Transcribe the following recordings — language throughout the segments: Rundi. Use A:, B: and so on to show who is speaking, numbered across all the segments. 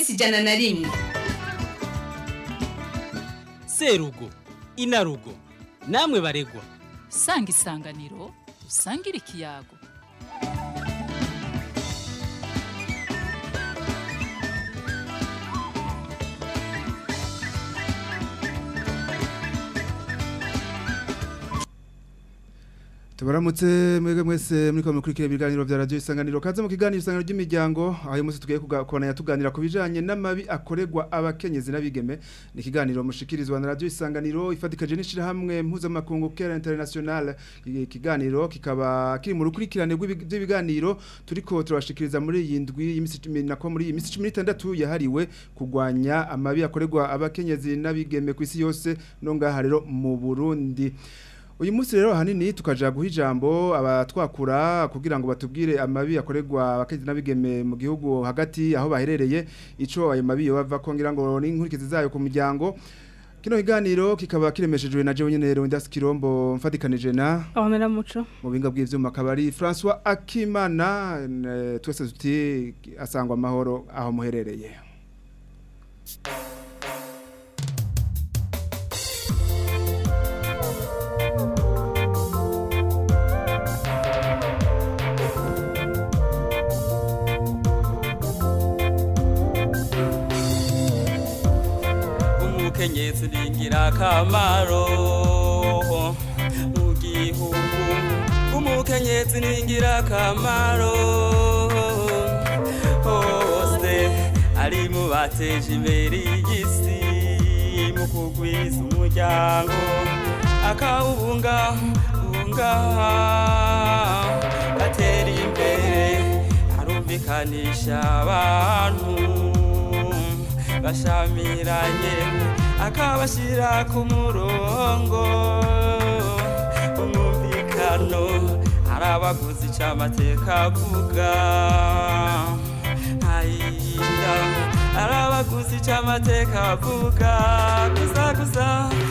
A: minsi ijana na rimwe
B: serugo inarugo namwe baregwa
C: sanga isanganiro usangire ikiyago
D: tubaramutse mwebwe mwese muri ko mukurikira ibiganiro vya radio isanganiro kaze mu kiganiro isanganiro ry'imiryango aho uyu munsi tugiye kubana tuganira ku bijanye n'amabi akorerwa abakenyezi n'abigeme ni ikiganiro mushikirizwa na radio isanganiro ifatikaje n'ishira hamwe mpuzamakungu Care International ikiganiro kikaba kiri mu rukurikirane rw'ibiganiro turiko turabashikiriza muri iyi ndwi y'imisi 10 nako muri iyi misi 16 yahariwe kugwanya amabi akorerwa abakenyezi n'abigeme ku isi yose no ngaha rero mu Burundi uyu munsi rero hanini tukaja guha ijambo abatwakura kugira ngo batubwire amabi akorerwa abakenyezi n'abigeme mu gihugu hagati aho baherereye ico ayo mabi bava kongira ngo n'inkurikizi zayo ku muryango kino kiganiro kikaba kiremeshejwe na jewe nyene Rondas Kirombo mfatikanije na
E: Ahomera muco
D: mu binga bw'ivyuma kabari François Akimana twese tuti asangwa amahoro aho muherereye
F: umukenyezi ni ingirakamaro mu gihugu umukenyezi ni ingirakamaro hose ari mu bateje imbere y'isi mu kugwiza umuryango akawubungabunga gatera imbere arumvikanisha abantu bashamiranye akabashyira ku murongo umwumvikano hari abaguzi cy'amateka avuga ntayinda hari abaguzi cy'amateka avuga gusa gusa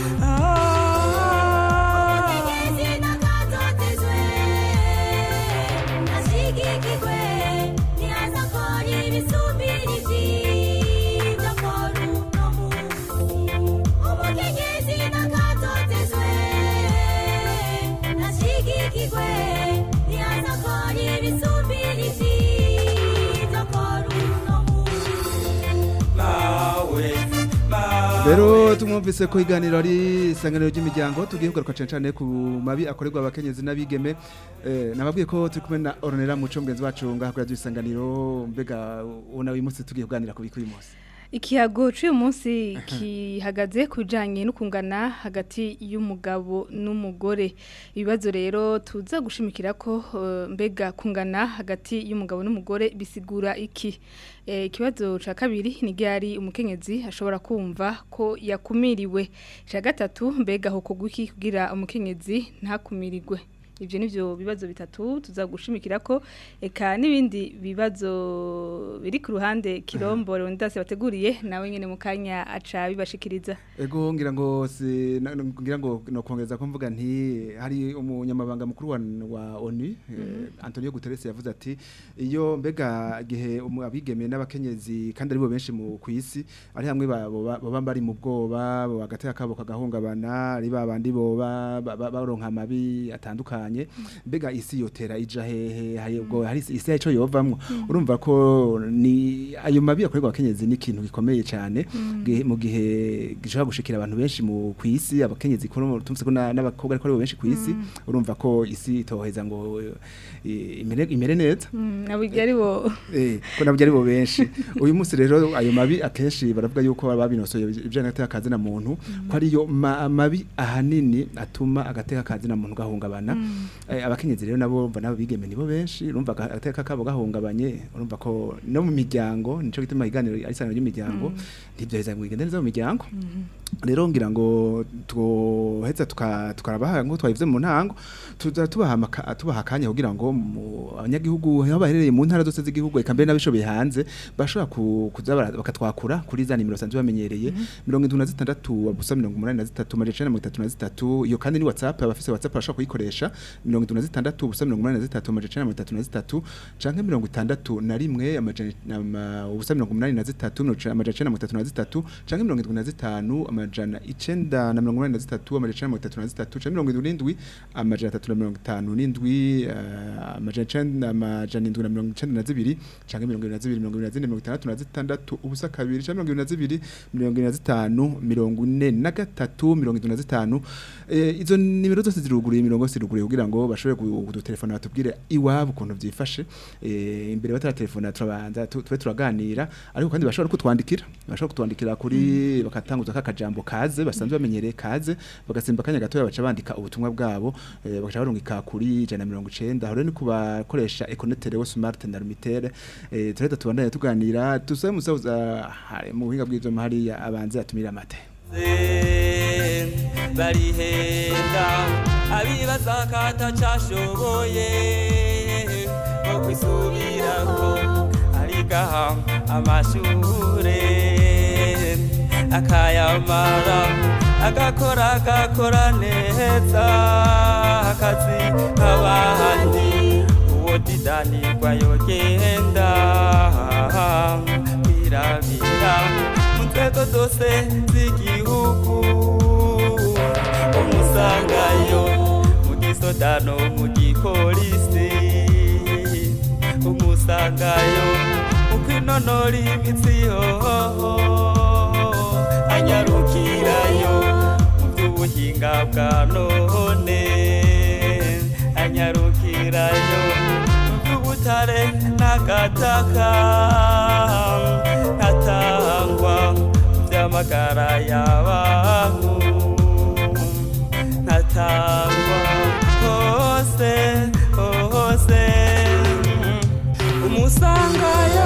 D: Rero tumwumvise ko iganiro ari isanganiro ry'imiryango tugiye kugaruka cyane cyane ku mabi akorerwa abakenyezi n'abigeme eh nababwiye ko turi kumwe na Ornella Muco mugenzi wacu ngaha kuri isanganiro mbega ubona uyu munsi tugiye kuganira ku bikuye munsi
E: Ikiyago cy'uyu munsi kihagaze ku bijyanye no kungana hagati y'umugabo n'umugore ibibazo rero tuza gushimikira ko mbega kungana hagati y'umugabo n'umugore bisigura iki ikibazo cya kabiri ni gari umukenyezi ashobora kumva ko yakumiriwe cya gatatu mbega aho kuguki kugira umukenyezi ntakumirirwe ibyo ni byo bibazo bitatu tuzagushimikira ko eka n'ibindi bibazo biri ku ruhande kirombo ndase bateguriye nawe nyine mu kanya aca bibashikiriza
D: ego ngira ngo si ngira ngo no kongeza ko mvuga nti hari umunyamabanga mukuru wa, wa ONU mm -hmm. eh, Antonio Guterres yavuze ati iyo mbega gihe abigeme n'abakenyezi kandi aribo benshi mu kwisi ari hamwe baba bari mu bwoba bagateka kabo kagahungabana ari babandi boba baronka amabi atandukanye bitandukanye mbega isi yotera ija hehe hayebwo hari isi yaco yovamwo urumva ko ni ayo mabi akorerwa abakenyezi ni ikintu gikomeye cyane mu gihe gishobora gushikira abantu benshi mu kwisi abakenyezi ko tumse ko n'abakobwa ariko ari benshi kwisi urumva ko isi itoheza ngo imere imere neza
E: nabujya ari bo
D: eh ko nabujya ari bo benshi uyu munsi rero ayo mabi akenshi baravuga yuko babinosoye ibyo gateka kazi na muntu ko ariyo mabi ahanini atuma agateka kazi na muntu gahungabana abakenyezi rero nabo mva nabo bigeme nibo benshi urumva agateka kabo gahungabanye urumva ko no mu miryango nico gituma iganiro ari sano ry'imiryango ntibyoheza ngo igende neza mu miryango rero ngira ngo twoheza tukarabaha ngo twayivuze mu ntango tuza tubaha tubaha akanya kugira ngo abanyagihugu aho baherereye mu ntara zose z'igihugu eka mbere n'abishoboye hanze bashobora kuza bakatwakura kuri za nimero sanzwe bamenyereye mirongo indwi na zitandatu busa mirongo umunani na zitatu majana icenda na mirongo itatu na zitatu iyo kandi ni whatsapp abafise whatsapp bashobora kuyikoresha mirongo itatu na zitandatu ubusa mirongo umunani na zitatu amajana icenda na mirongo itatu na zitatu canke mirongo itandatu na rimwe amajana ama- ubusa mirongo umunani na zitatu mirongo icenda- amajana icenda na mirongo itatu na zitatu canke mirongo indwi na zitanu amajana icenda na mirongo umunani na zitatu amajana icenda na mirongo itatu na zitatu canke mirongo indwi n'indwi amajana atatu na mirongo itanu n'indwi eh, amajana icenda amajana indwi na mirongo icenda na zibiri canke mirongo ibiri na zibiri mirongo ibiri na zine mirongo itandatu na zitandatu ubusa kabiri canke mirongo ibiri na zibiri mirongo ine na zitanu mirongo ine na gatatu mirongo indwi na zitanu Eh, izo nimero zose ziruguruye imirongo yose iruguruye kugira ngo bashobore ku- kudutelefona batubwire iwabo ukuntu vyifashe Eh, imbere bataratelefona turabanza tu- tube turaganira ariko kandi bashobora kutwandikira bashobora kutwandikira kuri bakatanguza kakajambo kaze basanzwe bamenyereye kaze bagasimba akanya gatoya baca bandika ubutumwa bwabo eh, bagaca barungika kuri ijana na mirongo icenda aho rero ni kubakoresha econetere wo smart na lumitere eh, turahita tubandanya tuganira tusabe musaza hari mu buhinga bw'ivyuma hariya abanze atumira amate
F: barihenda abibaza ko atacashoboye ngo kwisubirako arigaha amashure akayamara agakora agakora neza akazi k'abandi uwo didanirwa yogenda birabira mu nzego zose z'igihugu umusangayo mu gisodano mu gipolisi umusangayo mu kwinonora imitsi yoho anyarukirayo mu by'ubuhinga bwa none anyarukirayo mu by'ubutare n'agataka ntatangwa mu by'amagara y'abantu ntatangwa hose hose umusangayo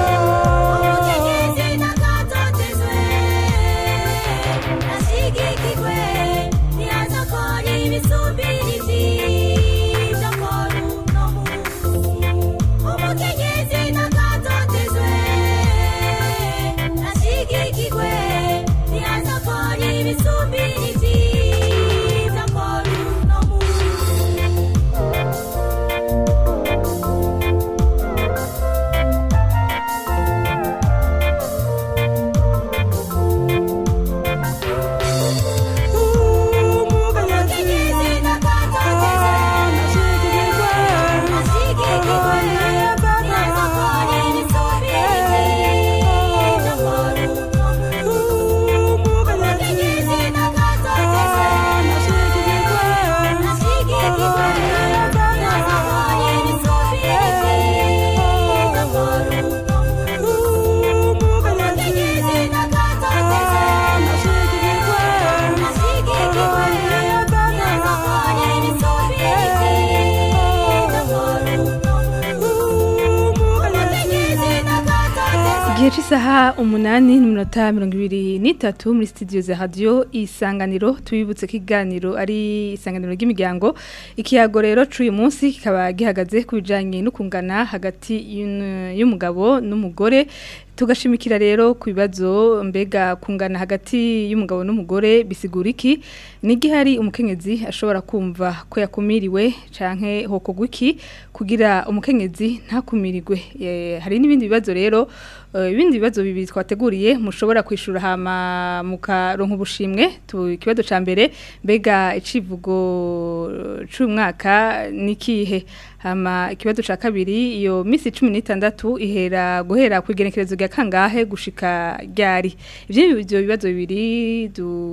E: igihe cy'isaha umunani n'iminota mirongo ibiri n'itatu muri studio za radiyo isanganiro tubibutse ko iganiro ari isanganiro ry'imiryango ikiyago rero cy'uyu munsi kikaba gihagaze ku bijyanye no kungana hagati y'un- y'umugabo n'umugore tugashimikira rero ku bibazo mbega kungana hagati y'umugabo n'umugore bisigura iki n'igihe hari umukenyezi ashobora kumva ko yakumiriwe canke hokogwa iki kugira umukenyezi ntakumirirwe Eh, hari n'ibindi bibazo rero eh, ibindi bibazo bibiri twateguriye mushobora kwishura hama mukaronka ubushimwe tu ikibazo ca mbere mbega icivugo c'umwaka nikihe hama ikibazo ca kabiri iyo misi 16 ihera guhera ku igenekerezo rya kangahe gushika ryari ivyo ivyo bibazo bibiri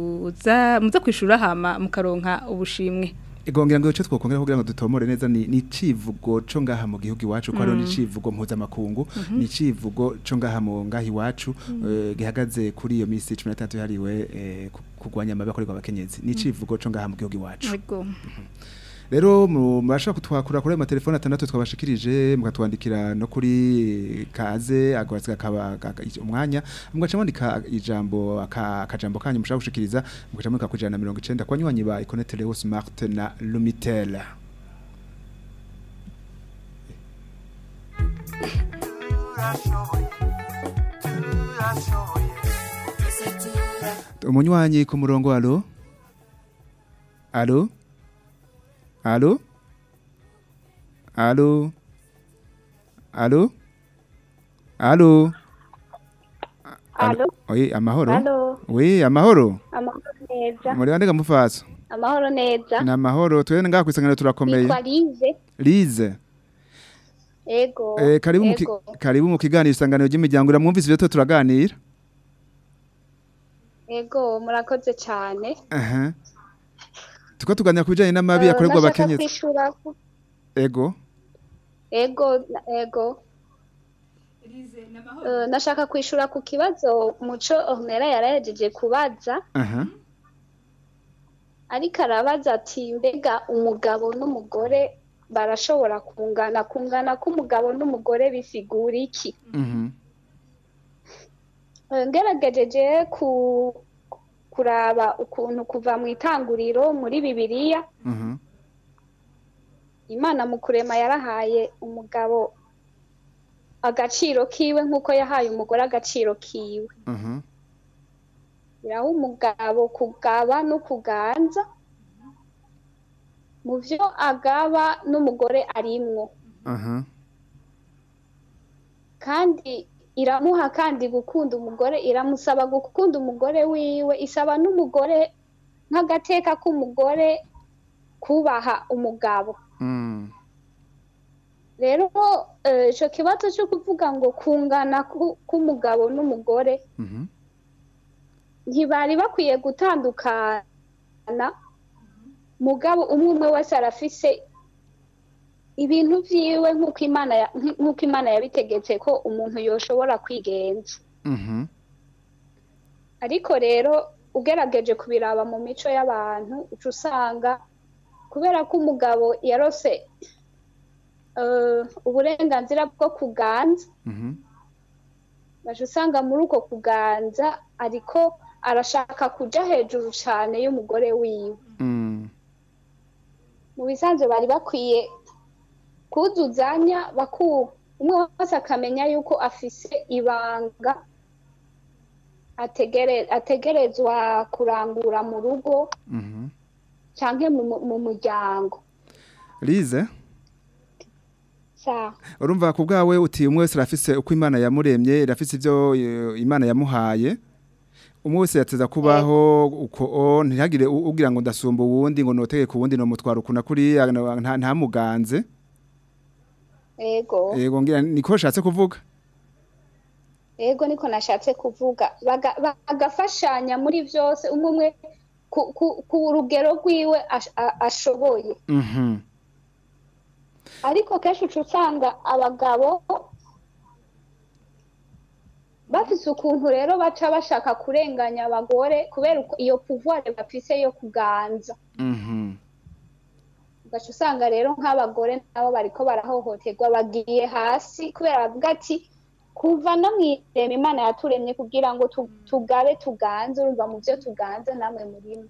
E: duza muza kwishura hama mukaronka ubushimwe
D: Igongera ngo cyo twokongera kugira ngo dutomore neza ni ni civugo co ngaha mu gihugu iwacu ko ari ni civugo mpuza makungu ni civugo co ngaha mu ngaha iwacu eh, gihagaze kuri iyo misi 16 yariwe eh, ku- kugwanya amabi akorerwa abakenyezi ni civugo co ngaha mu gihugu iwacu
E: Ego.
D: rero mu- murashobora kutwakura kuri ayo matelefone atandatu twabashikirije mukatwandikira no kuri kaze agwatsi kakaba umwanya mugaca mwandika ijambo aka- akajambo kanyu mushaka gushikiriza mugaca mwandika ku ijana na mirongo icenda kwa nywanyi ba Econet Leo Smart na Lumitel umunywanyi ku murongo alo alo alo Alo. Alo. Alo.
A: Alo.
D: Oyi, amahoro.
A: Alo.
D: Oui, amahoro.
A: Amahoro neza.
D: Muri bande gamufaso.
A: Amahoro neza.
D: Ni amahoro. Twene ngaha kwisangana turakomeye.
A: Nitwa Lize.
D: Lize.
A: Ego.
D: Eh, karibu mu ki-
A: Ego.
D: karibu mu kiganiro isanganiro ry'imiryango iramwumvise ibyo turaganira.
A: Ego, murakoze cyane.
D: Aha. Tuko tuganira ku bijanye n'amabi
A: Eh,
D: akorerwa
A: nashaka
D: abakenyezi.
A: kwishura ku-
D: Ego.
A: Ego, na- ego. Eh, nashaka kwishura ku kibazo muco Ornella yarahejeje kubaza
D: Aha.
A: ariko arabaza ati mbega umugabo n'umugore barashobora kungana kungana k'umugabo n'umugore bisigura iki
D: Mhm.
A: Eh, ngeragejeje ku kuraba ukuntu kuva mu itanguriro muri bibiliya
D: Mhm.
A: imana mu kurema yarahaye umugabo agaciro kiwe nk'uko yahaye umugore agaciro kiwe
D: Mhm.
A: iraha umugabo kugaba no kuganza mu byo agaba n'umugore arimwo
D: Aha.
A: kandi iramuha kandi gukunda umugore iramusaba gukunda umugore wiwe isaba n'umugore nk'agateka k'umugore kubaha umugabo
D: Mm.
A: rero eh, ico kibazo cyo kuvuga ngo kungana ku- k'umugabo n'umugore
D: Mhm.
A: ntibari bakwiye gutandukana mugabo umwe umwe wese arafise ibintu vyiwe nk'uko imana ya- nk'uko imana yabitegetse ko umuntu yoshobora kwigenza
D: Mhm.
A: ariko rero ugerageje kubiraba mu mico y'abantu uca usanga kubera ko umugabo yarose eh, uburenganzira bwo kuganza
D: Mhm.
A: baje usanga muri uko kuganza ariko arashaka kuja hejuru cane y'umugore wiwe
D: Mm.
A: mu bisanzwe bari bakwiye kuzuzanya baku umwe wese akamenya yuko afise ibanga ategere, ategerezwa kurangura mu rugo
D: Mhm.
A: canke mu, mu- mu muryango
D: Lize.
A: sawa
D: urumva ku bwawe uti umwe wese arafise uko imana yamuremye irafise ibyo eh, imana yamuhaye umwe wese yateza kubaho uko o, ntihagire u- ugira ngo ndasumba uwundi ngo notege ku wundi nomutwara ukuna kuri nta ntamuganze
A: ego
D: yego ngira niko shatse kuvuga
A: ego niko nashatse kuvuga Baga- bagafashanya muri vyose umwe umwe ku, ku, ku rugero rwiwe ash- a- ashoboye
D: mhm
A: ariko kenshi uca usanga abagabo bafise ukuntu rero baca bashaka kurenganya abagore kubera uko- iyo pouvoir bafise yo kuganza
D: mhm
A: ugaca usanga rero nk'abagore nabo bariko barahohoterwa bagiye hasi kubera bavuga ati kuva no mw'irema imana yaturemye kugira ngo tu- tugabe tuganze urumva mu vyo tuganze namwe murimo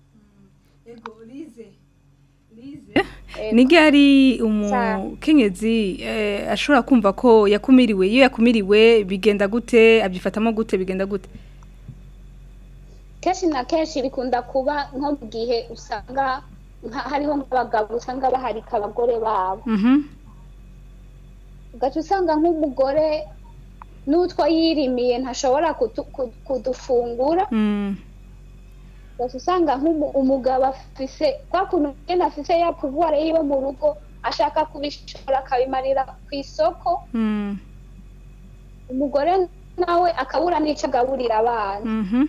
E: ni ryari umukenyezi eh, ashobora kumva ko yakumiriwe iyo yakumiriwe bigenda gute abyifatamo gute bigenda gute
A: kenshi na kenshi bikunda kuba nko mu gihe usanga nka- hariho nk'abagabo usanga baharika abagore babo
E: Mhm.
A: ugaca usanga nk'umugore n'utwo yirimiye ntashobora kutu- ku- kudufungura
E: Mm.
A: ugaca usanga nk'umugabo afise kwa kuntu nyene afise ya pouvoir yiwe mu rugo ashaka kubishora akabimarira ku isoko
E: Mm.
A: umugore nawe akabura n'ico agaburira abana
E: Mhm.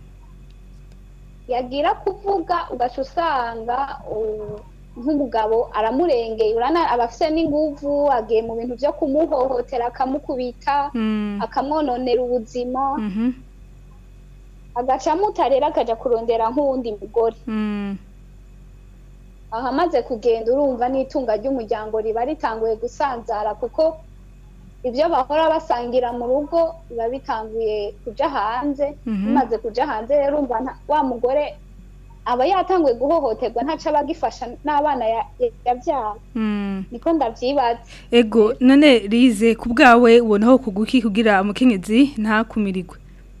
A: yagira kuvuga ugaca usanga uh, nk'umugabo aramurengeye urana aba afise n'inguvu agiye mu bintu vyo kumuhohotera akamukubita
E: Mm.
A: akamwononera ubuzima
E: Mhm.
A: agaca amuta rero akaja kurondera nk'uwundi mugore
E: Mm.
A: aho amaze kugenda urumva n'itunga ry'umuryango riba ritanguye gusanzara kuko ibyo bahora basangira mu rugo biba bitanguye kuja hanze
E: Mhm.
A: bimaze kuja hanze rero urumva nta- wa mugore aba yatanguye guhohoterwa ntaco aba agifasha n'abana ya- ya- yavyara
E: Mm.
A: niko ndavyibaza
E: ego none rize ku bwawe ubonaho kuguki kugira umukenyezi ntakumirigwe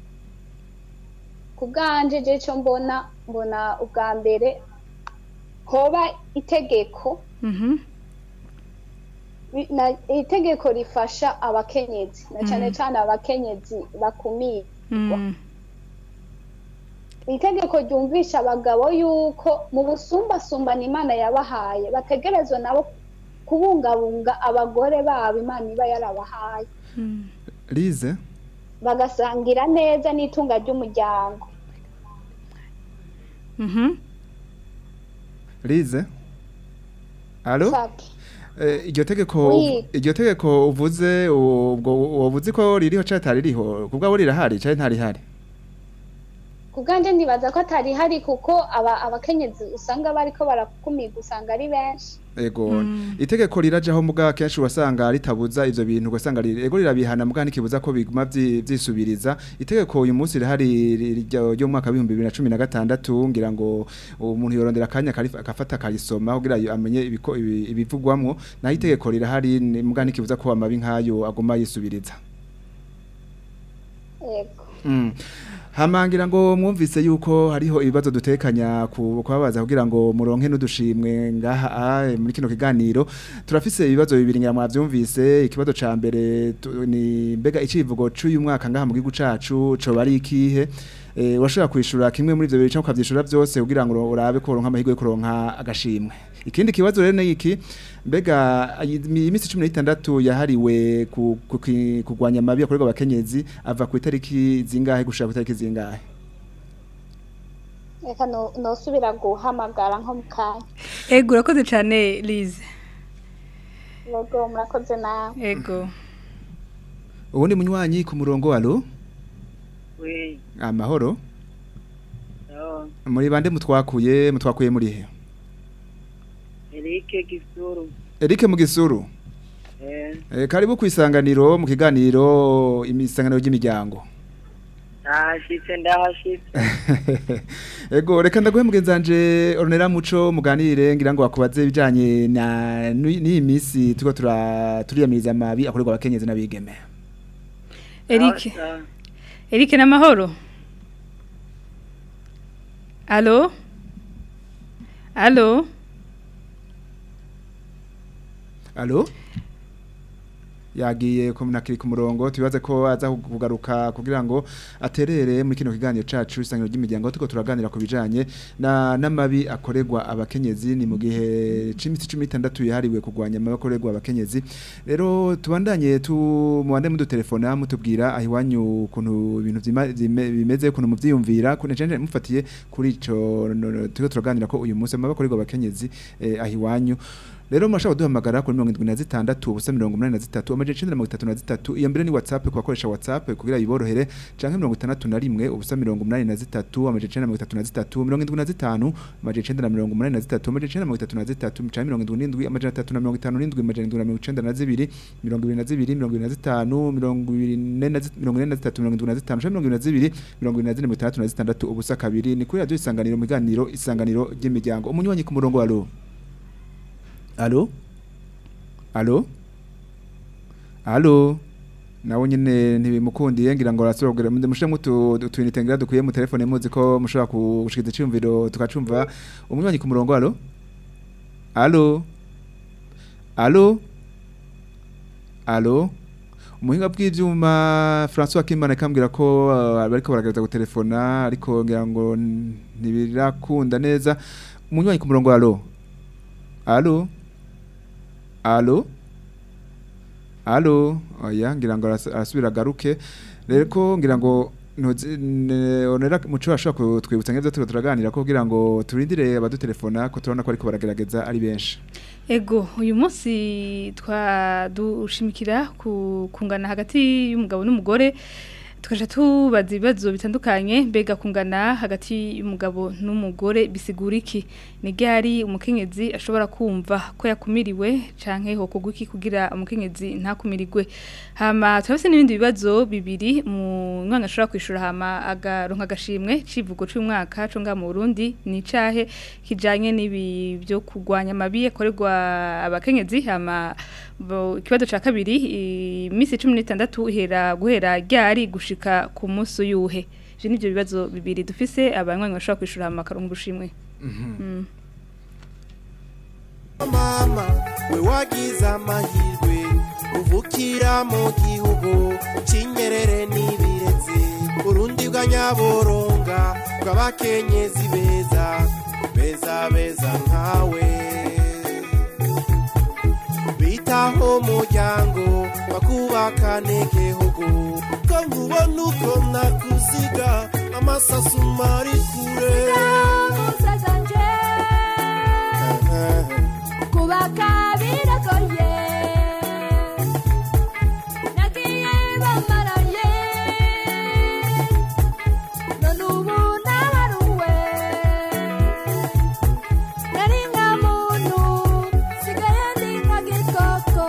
A: ku bwanje je co mbona mbona ubwa mbere hoba itegeko
E: Mhm.
A: bi- na- itegeko rifasha abakenyezi na cyane
E: Mm.
A: cyane abakenyezi bakumiye
E: Mm.
A: itegeko ryumvisha abagabo yuko mu busumbasumbane imana yabahaye bategerezwa nabo kubungabunga abagore babo imana iba yarabahaye
E: Mm.
D: Lize
A: bagasangira neza n'itunga ry'umuryango
E: Mhm.
D: Lize Allo
A: Saki.
D: Eh, iryo tegeko
A: Oui.
D: iryo tegeko uvuze ubwo wavuze ko ririho cyangwa taririho kubwo rirahari cyangwa ntarihari
A: kubwanje ndibaza ko atari hari kuko aba abakenyezi usanga bariko barakumirwa usanga ari benshi
D: Ego
E: Mm.
D: itegeko rirajaho muga kenshi wasanga ritabuza ivyo bintu ugasanga ri- ego rirabihana muga ntikibuza ko biguma vyi- vyisubiriza itegeko uyu munsi rihari ri- ryo ryo mu mwaka wa 2016 ngira ngo umuntu yorondera akanya akari- akafata akarisoma kugira yo amenye ibiko ibi- ibivugwamwo naho itegeko rirahari ni- muga ntikibuza ko amabi nkayo aguma yisubiriza
A: yego
D: Mm. Hamangira ngo mwumvise yuko hariho ibibazo dutekanya ku kubabaza kugira ngo muronke n'udushimwe ngaha ah, muri kino kiganiro turafise ibibazo bibiri ngira mwavyumvise ikibazo ca mbere tu- ni mbega icivugo c'uyu mwaka ngaha mu gihugu cacu co bari ikihe eh washobora kwishura kimwe muri ivyo bibiri cyangwa ukavyishura vyose kugira ngo urabe ko uronka amahirwe yo kuronka agashimwe ikindi kibazo rero ni iki mbega ayi- iminsi 16 yahariwe ku- ku- ki- kugwanya amabi akorerwa abakenyezi ava ku itariki zingahe gushika ku itariki zingahe
A: reka no- nosubira guhamagara nko mu kanya
E: Ego urakoze cyane Lize.
A: yego murakoze nawe
E: Ego.
D: ubundi munywanyi ku murongo alo
G: Oui,
D: amahoro
G: no,
D: muri bande mutwakuye mutwakuye muri he
G: Eric Gisuru.
D: Eric Mugisuru
G: Eh,
D: e, karibu ku isanganiro mu kiganiro imisanganiro ry'imiryango
G: ndahashitse ndahashitse.
D: Ego reka ndaguhe mugenzanje Ornella Muco muganire ngira ngo bakubaze ibijanye na n'iyi minsi turiko tura turiyamiriza amabi akorerwa abakenyezi n'abigeme
E: Eric.
G: Sawa,
E: Eric n'amahoro. Allo? Allo?
D: Allo yagiye kumunakiri ku murongo tubibaze ko aza kugaruka kugira ngo aterere muri kino kiganiro cacu isangiro ry'imiryango tuko turaganira ku bijanye na n'amabi akorerwa abakenyezi ni mu gihe c'iminsi 16 yahariwe kugwanya amabi akorerwa abakenyezi rero tubandanye tu mubande mudutelefona mutubwira ahiwanyu ukuntu ibintu vyima- vyime- bimeze ukuntu muvyiyumvira kune canje mufatiye kuri ico no- no, turiko turaganira ko uyu munsi amabi akorerwa abakenyezi eh, ahiwanyu Rero mashaka duhamagara kuri 76 ubusa 83 amaje 933 iyo mbere ni WhatsApp ku bakoresha WhatsApp kugira yiborohere canke 61 ubusa 83 amaje 933 75 amaje 983 amaje 933 canke 77 amaje 357 amaje 992 22 22 24 ubusa kabiri ni kuri radio isanganiro mu biganiro isanganiro ry'imiryango umunywanyi ku murongo wa alo Alo? Alo? Alo? Nawe nyene ntibimukundiye ngira ngo arasorogera mushe mutu utwinite ngira dukuye mu telefone muzi ko mushobora gushikiza icyumviro tukacumva umunywanyi ku murongo alo? Alo? Alo? Alo? Umuhinga bw'ivyuma François Kimana kambwira ko uh, bariko baragereza gutelefona ariko ngira ngo ntibirakunda neza umunywanyi ku murongo alo? Alo? Alo? Alo? Oya, ngira ngo aras- arasubira garuke. Rero ko ngira ngo ntuzi ne- onera muco ashobora kutwibutsa nk'ivyo turiko turaganira ko kugira ngo turindire abadutelefona ko turabona ko ariko baragerageza ari benshi.
E: Ego, uyu munsi twadushimikira ku kungana hagati y'umugabo n'umugore tukaja tubaza ibibazo bitandukanye mbega kungana hagati y'umugabo n'umugore bisigura iki ni ryari umukenyezi ashobora kumva ko yakumiriwe canke hokorwa iki kugira umukenyezi ntakumirigwe hama turafise n'ibindi bibazo bibiri mu mwana ashobora kwishura hama agaronka agashimwe civugo c'umwaka co ngaha mu Burundi ni cahe kijanye n'ibi byo kugwanya amabi akorerwa abakenyezi hama bo- ikibazo ca kabiri iminsi 16 ihera guhera ryari gushika ku munsi uyuhe je nivyo bibazo bibiri dufise abanywanyi bashobora kwishura hama akaronka ubushimwe Mm.
H: mama we wagize amahirwe uvukira mu gihugu cy'inyerere n'ibirezi urundi bwa nyaboronga bw'abakenyezi beza beza beza nkawe bitaho umuryango bakubakane igihugu ko nkubona uko nakuziga amasasu mari kure
I: kubaka biragoye nagiye bamaraye none ubu naharuwe nari nka muntu sigaye ndi nka gikoko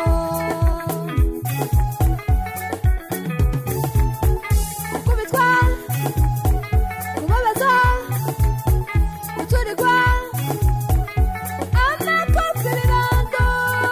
I: gukubitwa kubabaza guturirwa amakofi ibibando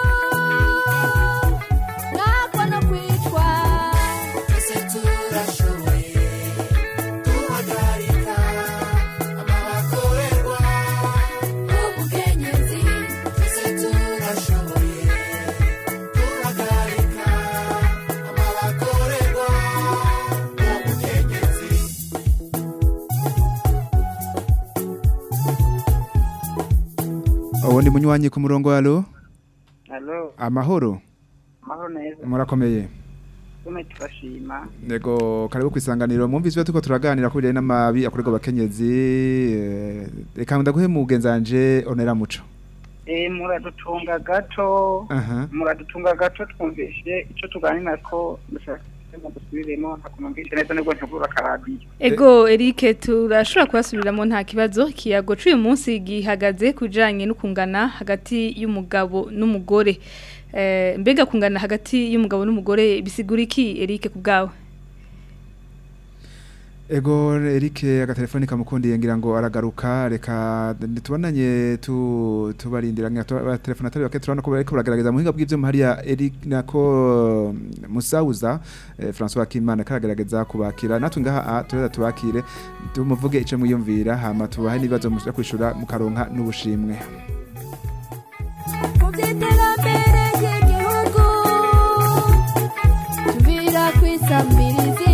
I: nakwa no kwicwa
H: twese turashoboye guhagarika amabakorerwa
I: umukenyezi
H: twese turashoboye guhagarika amabakorerwa umukenyezi
D: ubundi munywanyi ku murongo alo
J: Halo,
D: amahoro
J: mahoro neza.
D: murakomeye
J: Tume turashima.
D: Nego karibu kwisanganiro mwumvise tuko turaganira kuri n'amabi akorerwa abakenyezi eh, reka ndaguhe mugenzanje onera muco
J: Eh muradutunga gato.
D: aha
J: Muradutunga gato twumvishe ico tuganira ko dushaka mu dusubiremo ntakumvishe neza nibwo ntugura karadiyo.
E: Ego Eric turashobora kubasubiramo nta kibazo kiyago cy'uyu munsi gihagaze kujanye no kungana hagati y'umugabo n'umugore eh mbega kungana hagati y'umugabo n'umugore bisigura iki Eric kubgawe
D: Ego Eric agatelefoni kamukundiye ngira ngo aragaruka reka tubonanye tu tubarindira ngira tuba telefone atari bake turabona ko bariko baragaragaza muhinga bw'ivyo hariya Eric nako mm, Musauza eh, François Kimana karagaragaza kubakira natwe ngaha ah, tureza tubakire tumuvuge ico mwiyumvira hama tubahe nibazo mushaka kwishura mukaronka n'ubushimwe
I: mu by'iterambere ry'igihugu tubira kwisamirizi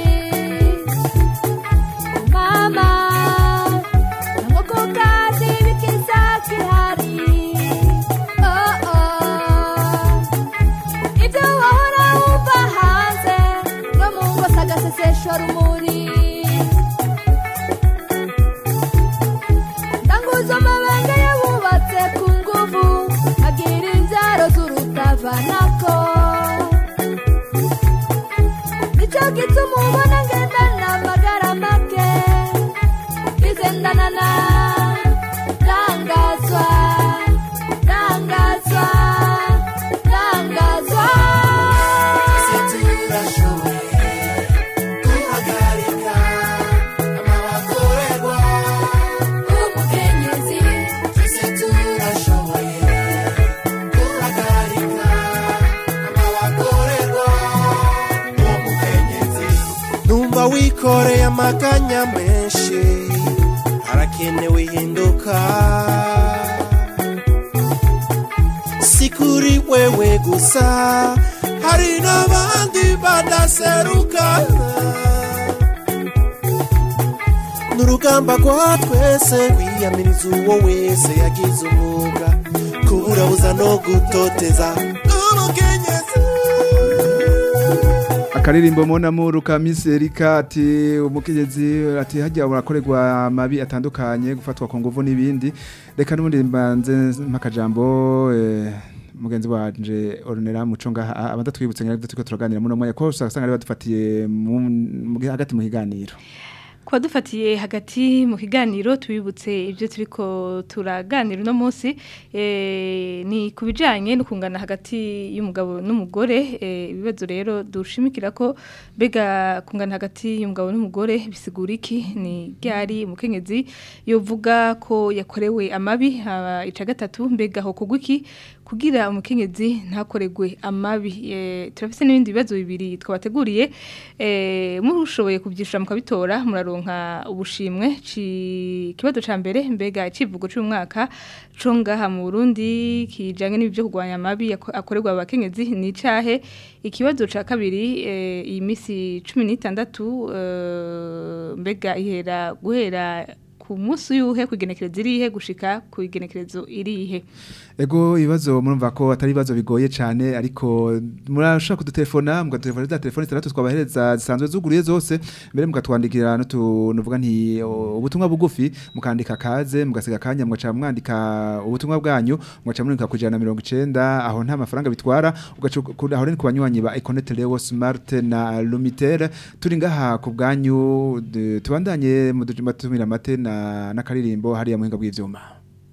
I: mama nko ku kazi bikiza kihari oh oh ibyo wahora wumva hanze no mu ngo sagasesesho rumuri ndanguza amabanga yabubatse ku nguvu agira inzaro z'urutavanako nicyo gituma ubona ngendana amagara make igendana na rangazwa rangazwa rangazwa
H: twese turashoboye guhagarika amabakorerwa
I: umukenyezi
H: twese turashoboye guhagarika amabakorerwa umukenyezi numva wikoreye amaganya menshi harakenewe ihinduka si kuri wewe gusa hari n'abandi badaseruka n'urugamba rwa twese kwiyamiriza uwo wese yagize umwuga kuburabuza no gutoteza umukenyezi
D: akaririmbo mona muru ka Miss Erika ati umukenyezi ati hajya urakorerwa amabi atandukanye gufatwa ku nguvu n'ibindi reka n'ubundi mbanze mpakajambo eh, mugenzi wanje Ornella Muco ngaha abadatwibutse ngira tuko turaganira muno mwanya ko usanga ari badufatiye mu- mu- hagati mu higaniro
E: Kwa dufatiye hagati mu kiganiro tubibutse ibyo turiko turaganira uno munsi eh, ni kubijanye no kungana hagati y'umugabo n'umugore eh, ibibazo rero dushimikira ko bega kungana hagati y'umugabo n'umugore bisigura iki ni ryari umukenyezi yovuga ko yakorewe amabi haba ica gatatu mbega ho kugwa iki kugira umukenyezi ntakoregwe amabi Eh, turafise n'ibindi bibazo bibiri twabateguriye eh mushoboye kubyishura mukabitora muraronka ubushimwe ci kibazo ca mbere mbega icivugo cy'umwaka co ngaha mu Burundi kijanye n'ibyo kugwanya amabi yako- akorerwa abakenyezi ni cahe ikibazo ca kabiri eh, iyi misi 16 eh, mbega ihera guhera ku munsi yuhe kugenekerezo irihe gushika ku igenekerezo irihe
D: Ego ibibazo murumva ko atari ibibazo bigoye cyane ariko murashaka kudutelefona mugatelefona za telefone zitandatu twabahereza zisanzwe zuguruye zose mbere mukatwandikira n'utuvuga nti o, ubutumwa bugufi mukandika kaze mugasiga kanya mugaca mwandika ubutumwa bwanyu mugaca mwandika ku ijana na mirongo icenda aho nta mafaranga bitwara ugaca ku- aho rero ni ku banywanyi ba Econet Leo Smart na Lumitel turi ngaha ku bwanyu de- tubandanye mu dujuma tumira mate na n'akaririmbo hariya muhinga bw'ivyuma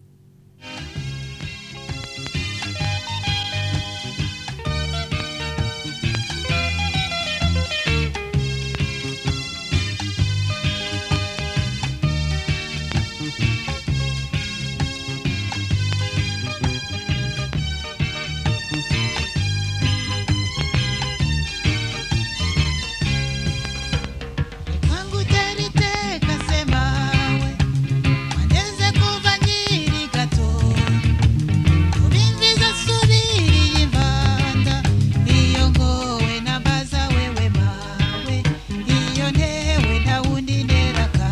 K: Kwangu teriteka semawe Waneze kuva nkiri gato Ubimviza subiriye imvanda Iyo ngowe nambaza wewe mawe Iyo ntewe nta wundi neraka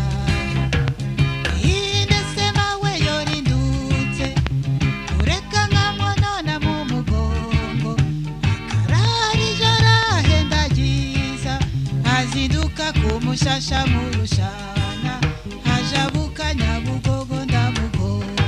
K: Inde semawe yorindutse Ureka nkamwonona mu mugongo Akarari ijoro ahenda ryiza azinduka ku mushasha mu rushana ajabuka nyabugogo ndamugongo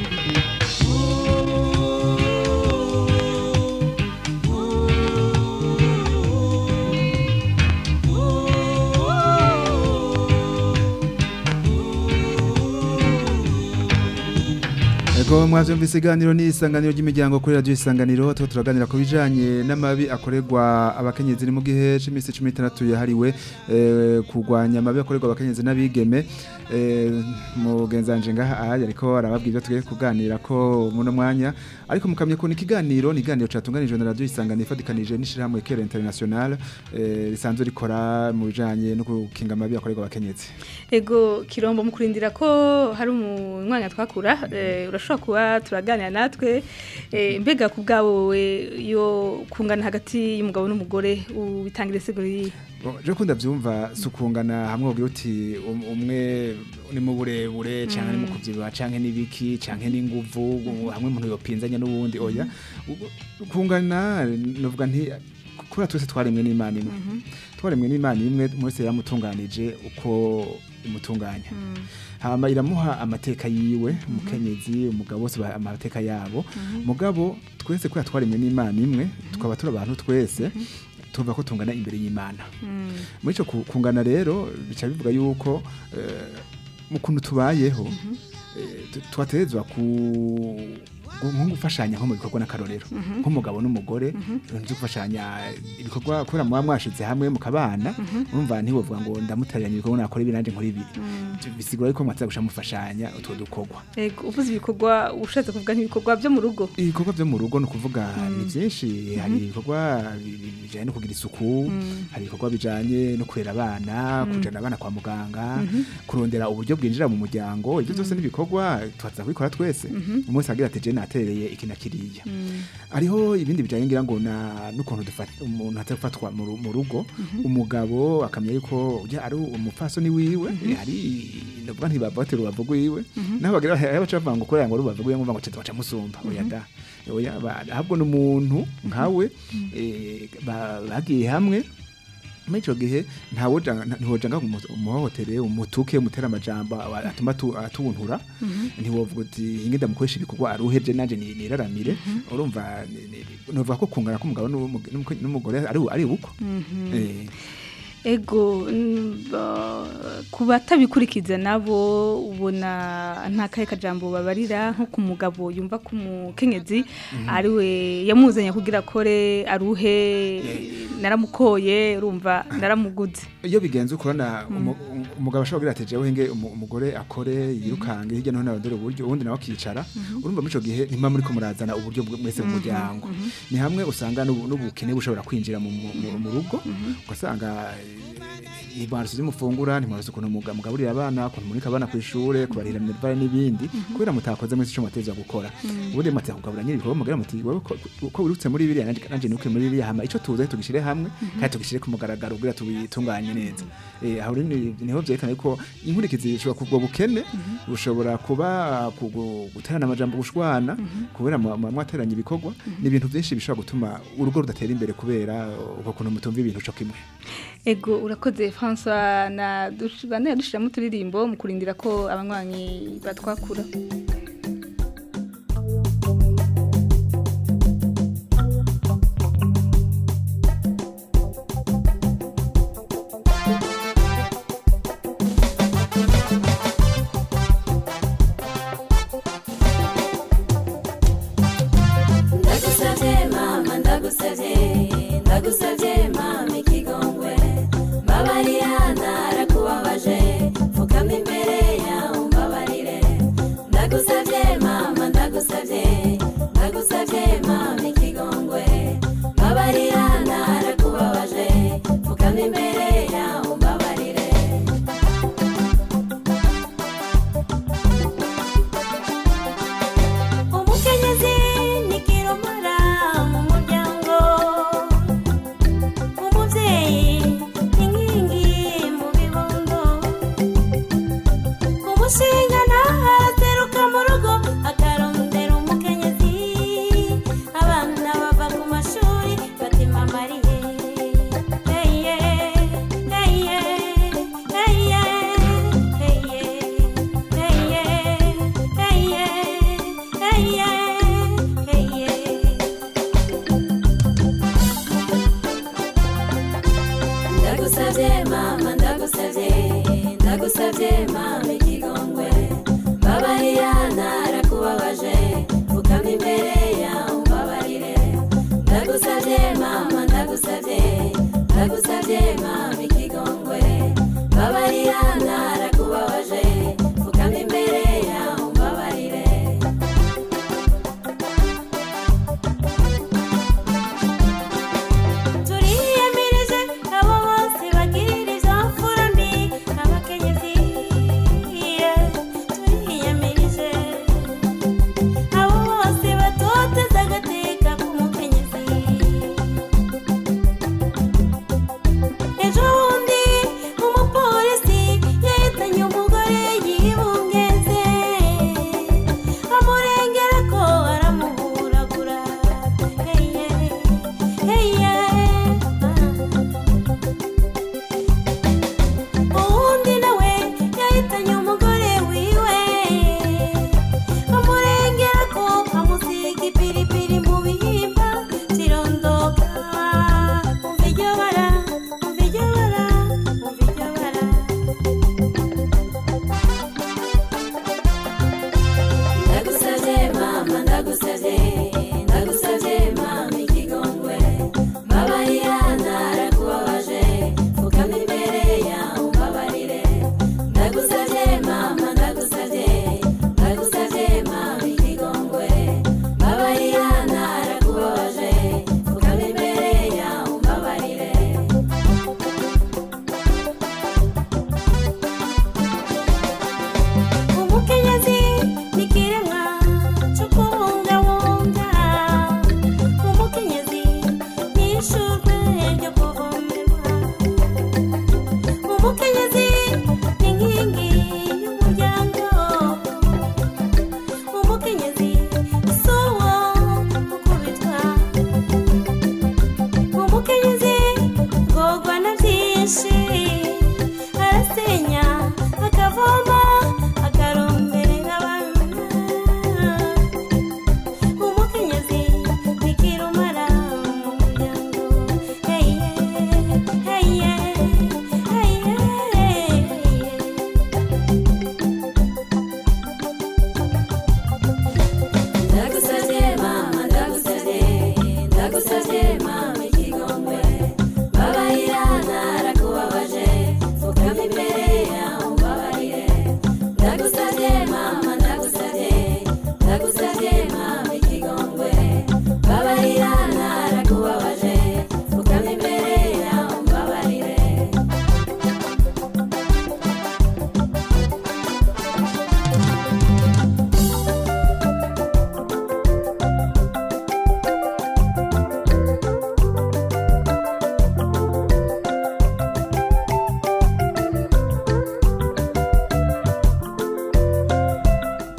D: Ego mwavyumvise iganiro ni isanganiro ry'imiryango kuri radio isanganiro tuko turaganira ku bijanye n'amabi akorerwa abakenyezi ni mu gihe c'imisi 16 yahariwe eh, kurwanya amabi akorerwa abakenyezi n'abigeme eh, mugenzanje ngaha ahari ariko arababwira tugiye kuganira ko muno mwanya ariko mukamye ko ni ikiganiro ni iganiro catunganijwe na radio isanganiro ifatikanije n'ishirahamwe Kera International eh, risanzwe rikora mu bijanye no gukinga amabi akorerwa abakenyezi
E: Ego kirombo mukurindira ko hari umwanya twakura eh, urashobora kuba turaganira natwe eh, mbega ku bwawe yo kungana hagati y'umugabo n'umugore ubitangira seguri
D: Bo, Je kunda vyumva sukungana hamwe ugira uti um- umwe ni mu burebure canke ni mu kuvyibuha canke n'ibiki canke n'inguvu u- hamwe umuntu yopinzanya n'uwundi oya Ubu- kungana novuga nti kuri twese twaremwe n'Imana imwe twaremwe n'Imana imwe mwese yamutunganije uko imutunganya hama iramuha amateka yiwe umukenyezi umugabo bose ba- amateka yabo mugabo twese kuri twaremwe n'Imana imwe tukaba turi abantu twese tuva ko tungana imbere y'Imana muri icyo ku- kungana rero bica bivuga yuko eh, mu kuntu tubayeho eh, tu- twaterezwa ku gu- nko gufashanya nko mu bikorwa n'akarorero
L: Mhm.
D: nk'umugabo n'umugore nzi gufashanya ibikorwa kubera muba mwashize hamwe mukabana urumva ntiwovuga ngo ndamuteranya ibikorwa nakora ibi nanjye nkora ibi bisigura yuko mwatsa gusha mufashanya utwo dukorwa
E: Ego uvuze ibikorwa ushatse kuvuga nk'ibikorwa byo mu rugo
D: ibikorwa byo mu rugo ni ukuvuga ni byinshi hari
E: Mhm.
D: ibikorwa bi- bi- bijyanye no kugira isuku
E: Mm.
D: hari ibikorwa bijyanye no kurera abana
E: Mm.
D: kujyana abana kwa muganga
E: Mhm.
D: kurondera uburyo bwinjira mu muryango ibyo byose ni ibikorwa tubaza kubikora twese
E: Mhm.
D: umunsi agira ati je natereye iki na kiriya
E: Mm.
D: hariho ibindi bijyanye ngira ngo na n'ukuntu dufata umuntu atari gufatwa mu ru- mu rugo
E: Mhm.
D: umugabo akamenya yuko ujya ari umupfasoni wiwe hari ndavuga ntibavatira urubavu rwiwe
E: Mhm.
D: naho bagira aho baca bavuga ngo kurera ngo urubavu rwiwe ngo ngo baca musumba oya da oya ba- ahubwo ni umuntu nkawe eh, ba- bagiye hamwe muri icyo gihe ntawoja ntiwoja ngo umuhohotere umutuke umutera amajambo aba- atuma atu- atuntura
E: Mhm.
D: ntiwovuga uti inge ndamukoresha ibikorwa aruheje nanje ni- niraramire urumva ni- ni- novuga ko kungana k'umugabo n'umu- n'umuke- n'umugore ari ari uko
E: Mhm.
D: Eh,
E: Ego mm, ba- ku batabikurikiza nabo ubona nta kahe kajambo babarira nko ku mugabo yumva ko umukenyezi
D: Mhm.
E: ari we yamuzanye kugira akore aruhe naramukoye urumva naramuguze
D: iyo bigenze ukorana umu- umu- umugabo ashobora kugira ati jewe nge umu- umugore akore yirukange hirya no hino arondere uburyo ubundi nawe akicara urumva muri ico gihe ntimba muri ko murazana uburyo bwe- mwese mu muryango ni hamwe usanga n'ubu- n'ubukene bushobora kwinjira mu mu- mu- mu rugo ugasanga ibantu zimufungura ntimwaruzi ukuntu muga- mugaburira abana ukuntu murika abana ku ishure kubarira minervare n'ibindi kubera mutakoze mwese ico muteza gukora ubundi muteza kugabura nyiri ibikorwa mugira muti wewe ko- ko wirutse muri biriya nanje nanje nuke muri biriya hama ico tuze tugishire hamwe kandi tugishire ku mugaragaro kugira tubitunganye neza eh aho rero ni- niho vyerekana yuko inkurikizi zishobora kubwo bukene bushobora kuba kugu- guterana amajambo gushwana kubera mu- mu- mwateranye ibikorwa ni ibintu byinshi bishobora gutuma urugo rudatera imbere kubera uko kuntu mutumva ibintu co kimwe
E: ego urakoze François na bane yadushiramo uturirimbo mu kurindira ko abanywanyi batwakura
I: ndagusabye mama ndagusabye ndagusabye mama ikigongwe mbabarira narakubabaje pfukama imbere yawe umbabarire ndagusabye mama ndagusabye ndagusabye mama ikigongwe mbabarira narakubabaje pfukama imbere yawe umbabarire umukenyezi ni kiromora mu muryango umubyeyi ni inkingi mu bibondo umushinga ntahateruka mu rugo akarondera umukenyezi abana bava ku mashuri batima mariye heye heye heye heye heye heye heye heye ndagusabye mama ndagusabye ndagusabye mama ikigongwe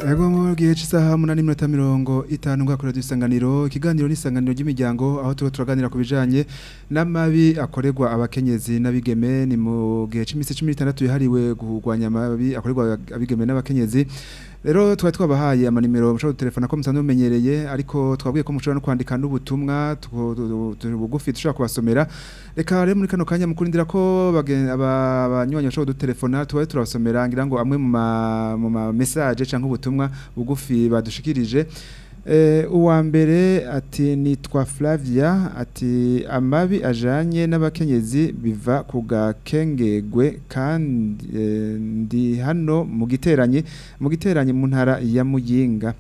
D: Ego mu gihe cy'isaha munani minota mirongo itanu ngakora dusanganiro ikiganiro n'isanganiro ry'imiryango aho tuba turaganira ku bijanye n'amabi akorerwa abakenyezi n'abigeme ni mu gihe cy'iminsi 16 yahariwe kurwanya amabi akorerwa abigeme n'abakenyezi rero twari twabahaye amanimero mushobora telefona ko musanzwe mumenyereye ariko twabwiye ko mushobora no kwandika n'ubutumwa tu- tu- tu- bugufi dushobora kubasomera reka rero muri kano kanya mukurindira ko bagen- aba- abanywanyi bashobora kudutelefona tubaye turabasomera ngira ngo amwe mu ma- mu ma message cyangwa ubutumwa bugufi badushikirije Eh, uwa mbere ati nitwa Flavia ati amabi ajanye n'abakenyezi biva ku gakengegwe kandi eh, ndi hano mu giteranye mu giteranye mu ntara ya Muyinga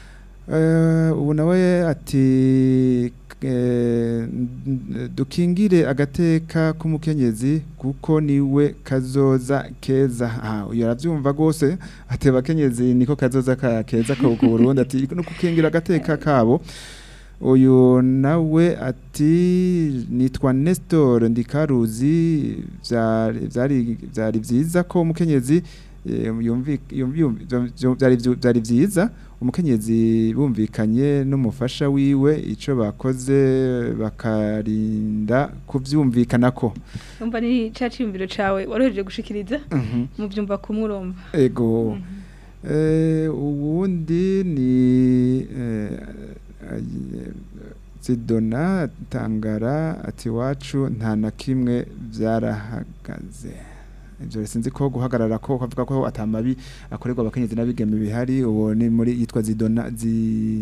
D: Eh, ubu nawe ati eh, n- dukingire agateka k'umukenyezi kuko niwe kazoza keza ah uyu aravyumva gose ati abakenyezi niko kazoza ka keza ko ku Burundi ati no kukingira agateka kabo uyu nawe ati nitwa Nestor ndikaruzi vyari vyari vyari vyiza ko umukenyezi eh, yumvi yumvi yumvi- vyari vyu- vyari vyiza umukenyezi bumvikanye n'umufasha wiwe ico bakoze bakarinda kuvyumvikanako
E: umva ni ca ciyumviro cawe waroheje gushikiriza
D: Mhm.
E: mu byumva kumwe urumva
D: ego eh uwundi ni eh, ay- Zidona Tangara ati wacu nta na kimwe byarahagaze ibyo sinzi ko guhagarara ko kavuga ko atamabi akorerwa abakenyezi n'abigeme bihari uwo ni muri yitwa Zidona zi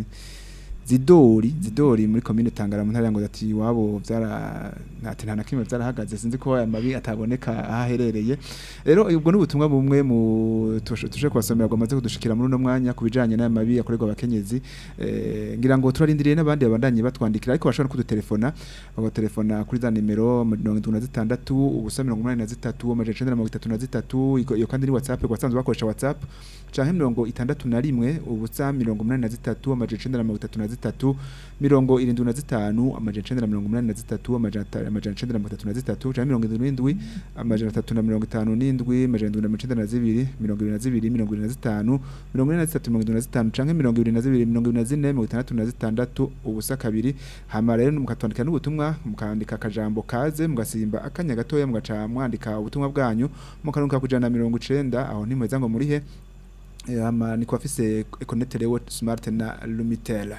D: Zidori Zidori muri commune Tangara mu ntara ya Ngozi ati wabo byara ati nta na kimwe byarahagaze sinzi ko aya mabi ataboneka ahaherereye rero ubwo ni ubutumwa bumwe mu tushe tushe kubasomera bwamaze kudushikira muri uno mwanya ku bijanye n'aya mabi akorerwa abakenyezi eh, ngira ngo turarindiriye n'abandi babandanye batwandikira ariko bashobora no kudutelefona bagatelefona kuri za nimero mirongo itatu na zitandatu ubusa mirongo umunani na zitatu amajana icenda na mirongo itatu na zitatu iko- iyo kandi ni whatsapp basanzwe bakoresha whatsapp canke mirongo itandatu na rimwe ubusa mirongo umunani na zitatu amajana icenda na mirongo itatu na zitatu mirongo irindwi na zitanu amajana icenda na mirongo umunani na zitatu amajana ata- amajana icenda na mirongo itatu na zitatu canke mirongo irindwi n'indwi amajana atatu na mirongo itanu n'indwi amajana indwi na mirongo icenda na zibiri mirongo ibiri na zibiri mirongo ibiri na zitanu mirongo ine na zitatu mirongo irindwi na zitanu canke mirongo ibiri na zibiri mirongo ibiri na zine mirongo itandatu na zitandatu ubusa kabiri hama rero mukatwandikira n'ubutumwa mukandika akajambo kaze mugasimba akanya gatoya mugaca mwandika ubutumwa bwanyu mukanuka kujana na mirongo icenda aho ntimweza ngo murihe Eh, hama niko afise Econet Rewo Smart na Lumitel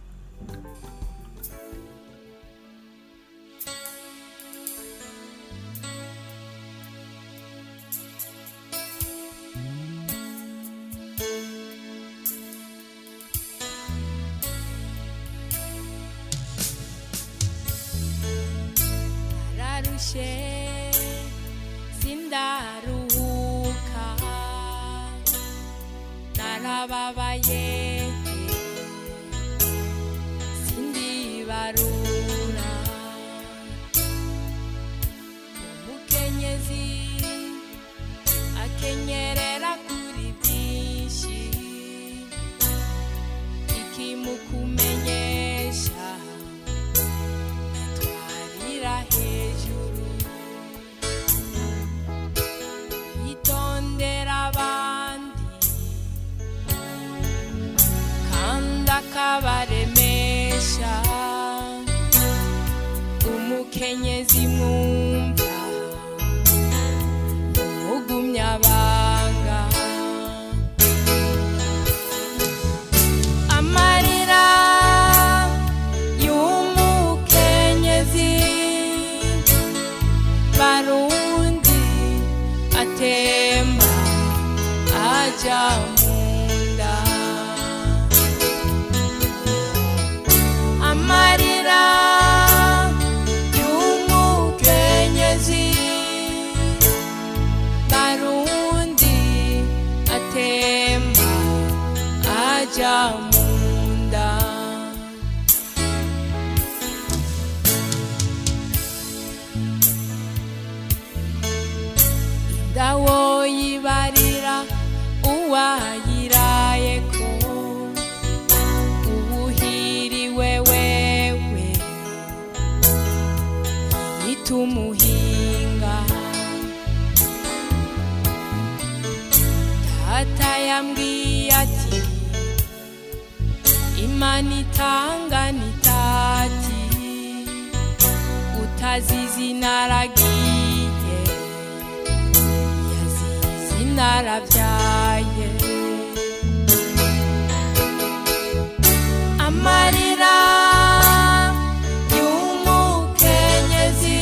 I: nararushe sindaruhuka narababaye sindibarura umukenyezi akenyerera kuri byinshi ikimukumenyesha twarira hejuru yitondera abandi kandi akabaremesha umukenyezi mwumva umugumyabanga amarira y'umukenyezi barundi atemba aja munda amarira y'umukenyezi barundi atemba aja munda indawo yibarira uwayirayeko ubuhiriwe wewe nitumuhinga data yambwiye ati
L: imana itanga nitati utazizi naragiye yazizi narabyaye amarira y'umukenyezi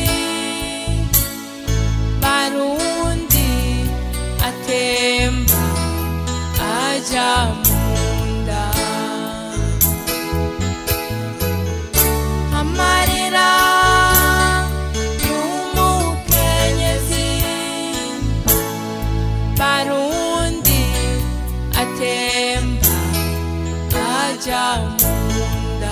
L: barundi atemba aja munda amarira y'umukenyezi barundi atemba aja munda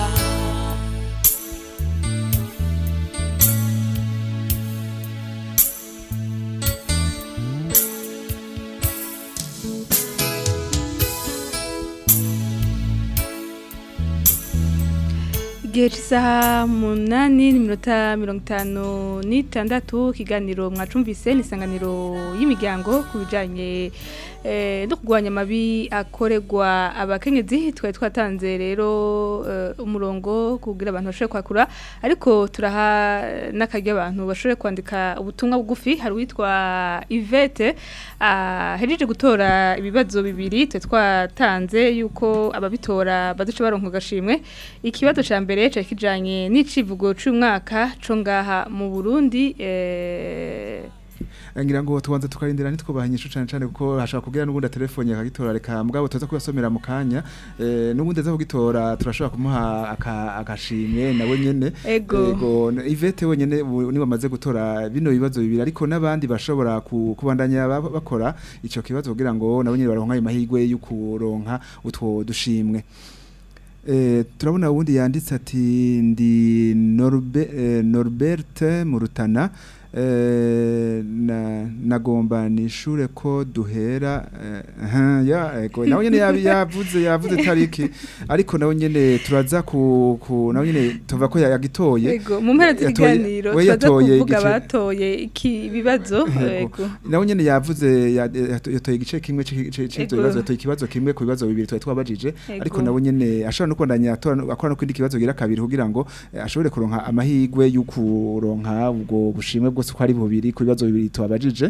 E: igihe cy'isaha munani n'iminota mirongo itanu n'itandatu ikiganiro mwacumvise ni isanganiro y'imiryango ku bijyanye eh, no kurwanya amabi akorerwa abakenyezi twari twatanze rero eh, umurongo kugira abantu bashobore kwakura ariko turaha n'akaryo abantu bashobore kwandika ubutumwa bugufi hari uwitwa Yvette ahejeje gutora ibibazo bibiri twe twatanze yuko ababitora baduce baronka agashimwe ikibazo cya mbere cyari kijanye n'icivugo c'umwaka co ngaha mu Burundi eh
D: ngira ngo tubanze tukarindira ntitwubaha inyishu cyane cyane kuko hashobora kugira n'ubundi telefone akagitora reka mbwabo tuza kubasomera mu kanya eh, n'ubundi aza kugitora turashobora kumuha aka- agashimwe nawe nyene
E: Ego.
D: n- Yvette wenyene ubu niwe bamaze gutora bino bibazo bibiri ariko n'abandi bashobora ku- kubandanya ba- bakora ico kibazo kugira ngo nabo nyene baronka ayo mahirwe yo kuronka utwo dushimwe Eh, turabona ubundi yanditse ati ndi Norbe, eh, Norbert Murutana eh, na nagomba nishure ko duhera eh, aha, ya ego nawe nyene yabi- yavuze yavuze tariki ariko nawe nyene turaza ku, ku nawe nyene tuva ko yagitoye
E: Ego mu mpera
D: Yatoye-
E: z'ikiganiro
D: we
E: turaza
D: yatoye
E: kuvuga
D: igice-
E: batoye iki bibazo
D: Yego.
E: ego
D: nawe nyene yavuze ya- yato- yatoye igice kimwe c'iki- c'ivyo
E: Ego.
D: bibazo yatoye ikibazo kimwe ku bibazo bibiri twari twabajije
E: Ego.
D: ariko nawe nyene ashobora no kubandanya atora no- akora no kwindi kibazo gira kabiri kugira ngo eh, ashobore kuronka amahirwe yo kuronka ubwo bushimwe bwose ko ari bubiri ku bibazo bibiri twabajije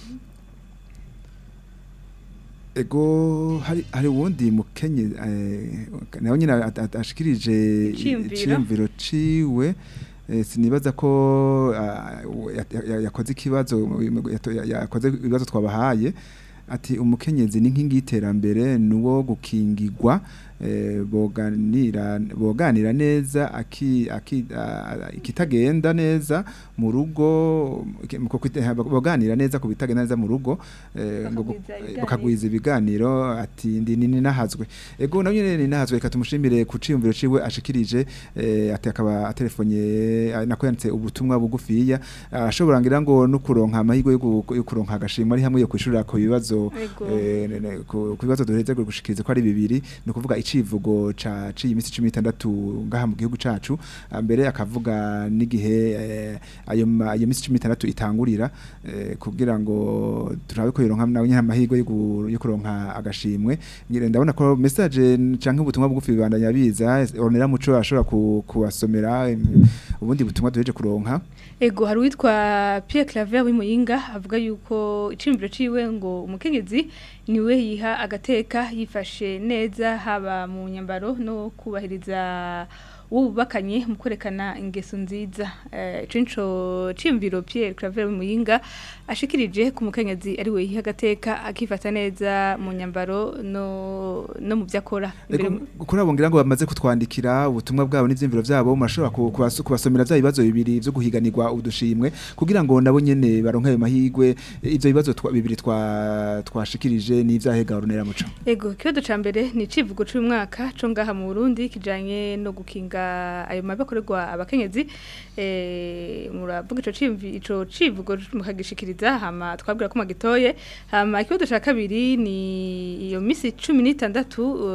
D: ego hari hari uwundi mukenye eh, nawe nyine at- at- ashikirije
E: Iciyumviro.
D: iciyumviro ciwe eh, sinibaza ko ah, ya- ya- yakoze ikibazo yato- ya- yakoze ibibazo twabahaye ati umukenyezi ni nkingi y'iterambere nuwo gukingirwa eh, boganira boganira neza aki, aki, ah, ikitagenda neza mu rugo iki- mu kukwite- boganira neza ku bitagenda neza mu rugo eh, ngo gu-
E: Bakagwiza ibiganiro.
D: bakagwiza ibiganiro ati ndi nini nahazwe ego nawe nyene ni nahazwe reka tumushimire ku ciyumviro ciwe ashikirije eh, ati akaba atelefonye ah, nako yanditse ubutumwa bugufiya ashobora ngira ngo no kuronka amahirwe yo gu- yo kuronka agashimwe ari hamwe yo kwishurira ku bibazo
E: Ego.
D: eh, ne- ne- ku ku bibazo duheze gushikiriza ko ari bibiri ni ukuvuga icivugo ca ciyi minsi 16 ngaha mu gihugu cacu Ah, mbere akavuga n'igihe eh, ayo ma- ayo minsi 16 itangurira eh, kugira ngo turabe ko yoronka nawe nyine amahirwe yo gu- yo kuronka agashimwe Ngira ndabona ko message canke ubutumwa bugufi bibandanya biza onera muco ashobora ku- kubasomera em, ubundi butumwa duheje kuronka
E: Ego hari uwitwa Pierre Claver w'Imuyinga avuga yuko iciyumviro ciwe ngo umukenyezi niwe yiha agateka yifashe neza haba mu nyambaro no kubahiriza wubakanye mu kwerekana ingeso nziza eh cinco ciyumviro Pierre Claver w'Imuyinga ashikirije ku mukenyezi ari we yiha agateka akifata neza mu nyambaro no no mu vyakora
D: Ego kuri abo ngira ngo bamaze kutwandikira ubutumwa bwabo n'ivyimviro vyabo murashobora ku- kubas- kubasomera vya bibazo bibiri vyo guhiganirwa udushimwe kugira ngo nabo nyene baronke ayo mahirwe ivyo bibazo twa- bibiri twa twashikirije n'ivyahega runera muco
E: Ego, kibazo ca mbere ni icivugo c'uyu mwaka co ngaha mu Burundi kijanye no gukinga ayo mabi akorerwa abakenyezi. Eh, muravuga ico cimvi ico civugo mukagishikiriza hama twabwira ko magitoye. Hama ikibazo ca kabiri ni iyo misi 16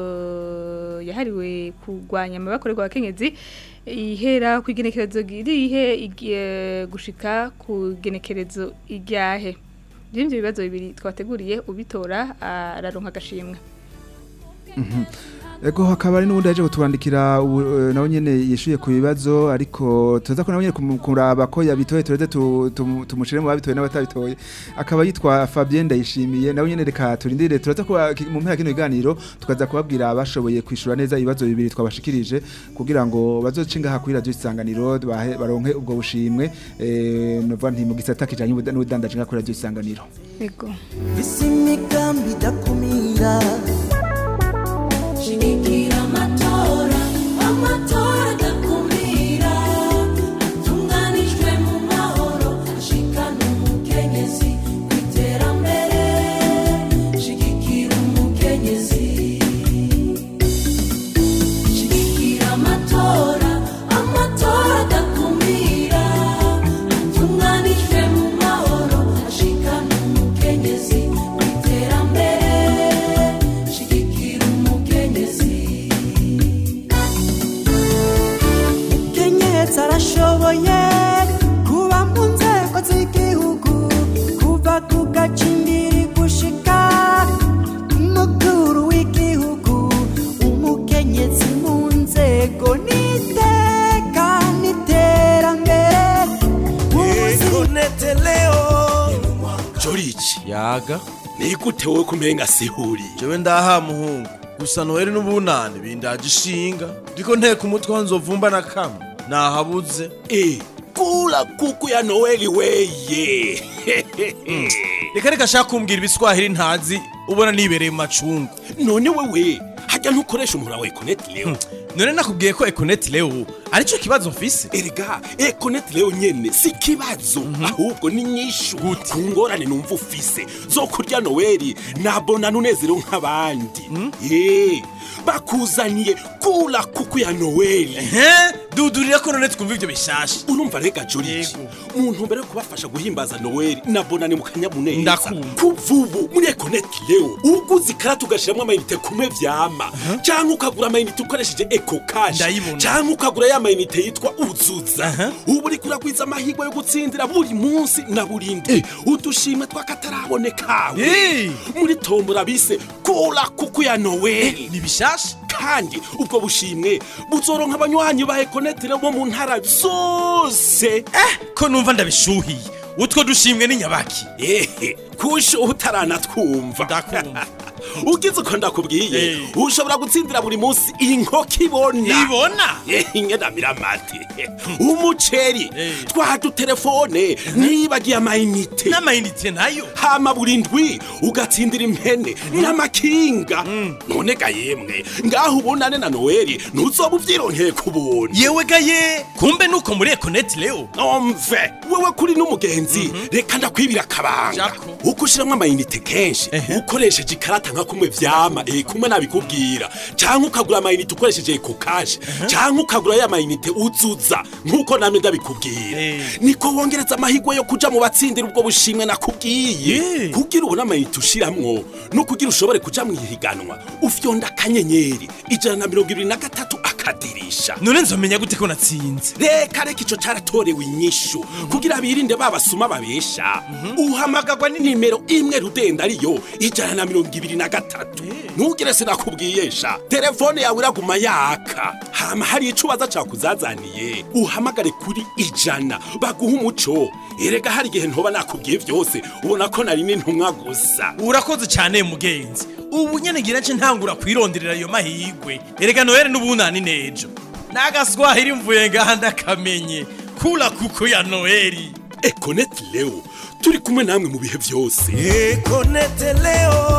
E: uh, yahariwe kugwanya amabi akorerwa abakenyezi ihera ku igenekerezo irihe igiye gushika ku igenekerezo iryahe. Ivyo bibazo bibiri twateguriye ubitora araronka agashimwe.
D: Mhm. Ego hakaba ari n'ubundi yaje kutwandikira ubu, eh, nawe nyene yishuye ku bibazo ariko tuza ko nawe nyene kumu- kuraba ko yabitoye tureze tu- tumu- tumushire mu babitoye n'abatabitoye akaba yitwa Fabien Ndayishimiye nawe nyene reka turindire turaza ko mu mpera kino kiganiro tukaza kubabwira abashoboye kwishura neza ibibazo bibiri twabashikirije kugira ngo bazocinga ha kuri radio isanganiro bahe- baronke ubwo bushimwe eh nova nti mu gisata kijanye n'ubuda- n'ubudandaji nka kuri radio isanganiro
E: Ego.
M: isi imigambi idakumira
L: Shigikira amatora, amatora adakumira, atunganijwe mu mahoro, ashikana umukenyezi ku iterambere. Shigikira umukenyezi. Shigikira amatora, amatora adakumira, atunganijwe mu mahoro, ashikana umukenyezi ku iterambere. Shigikira umukenyezi.
M: kenyetsa arashoboye kuba mu nzego z'igihugu kuva ku gacimbiri gushika ku mukuru w'igihugu umukenyezi mu nzego n'iteka n'iterambere
N: Ekonete leo Jorichi yaga Nigute wowe kumenga sihuri Jewe ndaha muhungu gusa Noel n'ubunane bindaje ishinga ndiko nteka umutwe wa nzovumba na kamwe nahabuze eh kula kuku ya Noel weye Reka reka shaka kumbwira ibiswahili ntazi ubona nibereye mu macungu
O: none wewe hajya ntukoresha umuntu wa ekoneti leo
N: none nakubwiye ko ekoneti leo aricyo kibazo mfise
O: erega ekoneti leo nyene si kibazo ahubwo ni nyishu ku ngorane numva ufise zo kurya noweli nabona nunezerewe nk'abandi Eh, bakuzaniye kula kuku ya noweli
N: dudurira ko none twumva ivyo bishasha
O: urumva rega joriji umuntu mbere yo kubafasha guhimbaza noweli nabona ni mu kanyamuneza
N: Ndakumva.
O: kuva ubu muri ekoneti leo uguze ikarata ugashiramwo amayinite kumwe vyama canke ukagura amayinite ukoresheje eko kashi
N: Ndayibona.
O: canke ukagura ya mayinite yitwa uzuza ubu uriko uragwiza amahirwe yo gutsindira buri munsi na buri ndwi udushimwe tw'akatarabonekawe
N: Eh.
O: muri tombora bise kura kuku ya noweli
N: ni bishasha
O: kandi ubwo bushimwe buzoronka abanywanyi ba ekoneti bo mu ntara zose
N: ko numva ndabishuhiye utwo dushimwe ni nyabaki
O: ehe kusha utaranatwumva ugize uko ndakubwiye ushobora gutsindira buri munsi inkoko ibona
N: ibona
O: inyenamira amate umuceri twa dutelefone nibagiye amayinite
N: n'amayinite nayo
O: hama buri ndwi ugatsindira impene n'amakinga none ga yemwe ngaho ubonane na noweli ntuzoba uvyironkeye ku buntu
N: yewe gaye kumbe nuko muri ekoneti leo
O: omve wewe kuri n'umugenzi reka ndakwibira akabanga uko ushiramwo amayinite kenshi ukoresheje ikarata nka kumwe vyama eh kumwe nabikubwira canke ukagura amayinite ukoresheje eko kashi canke ukagura ya mayinite uzuza nkuko namwe ndabikubwira niko wongereza amahirwe yo kuja mu batsindira ubwo bushimwe nakubwiye kugira ubone amayinite ushiramwo no kugira ushobore kuja mu ihiganwa ufyonda akanyenyeri ijana na mirongo ibiri na gatatu akadirisha
N: none nzomenya gute ko natsinze
O: reka reka ico caratorewe inyishu kugira birinde babasuma babesha uhamagagwa n'inimero imwe rudenda ariyo ijana na mirongo ibiri na gatatu ntugire sinakubwiyesha telefone yawe iraguma yaka hama hari ico ubaza cakuzazaniye uhamagare kuri ijana baguha umuco erega hari igihe ntoba nakubwiye vyose ubona ko nari n'intumwa gusa
N: urakoze cyane mugenzi ubu nyene ngira nce ntangura kwironderera ayo mahigwe erega noheli n'ubunani nejo n'agaswahili mvuye ngaha ndakamenye kula kuko ya noheli
O: ekoneti leo turi kumwe namwe mu bihe vyose
N: ekonete leo